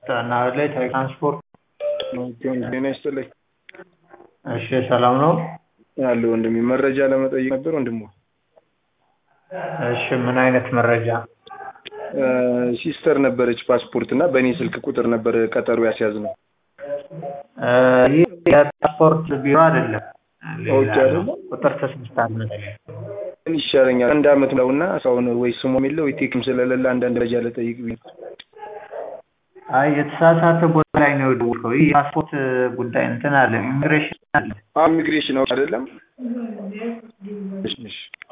ናህላይ ትራንስፖርት ጤና ይስጥልኝ እሺ ሰላም ነው አለ ወንድሜ መረጃ ለመጠየቅ ነበር ወንድሞ እሺ ምን አይነት መረጃ ሲስተር ነበረች ፓስፖርት እና በእኔ ስልክ ቁጥር ነበር ቀጠሮ ያስያዝነው ይህ የፓስፖርት ቢሮ አይደለም ኦኬ አይደለም ቁጥር ተሳስታል መሰለኝ ምን ይሻለኛል አንድ አመት ነው እና እስካሁን ወይ ስሟም የለ ወይ ቴክም ስለሌለ አንዳንድ መረጃ ልጠይቅ ብዬ አይ የተሳሳተ ቦታ ላይ ነው የደወልከው ይህ የፓስፖርት ጉዳይ እንትን አለ ኢሚግሬሽን አለ ኢሚግሬሽን አይደለም እሺ እሺ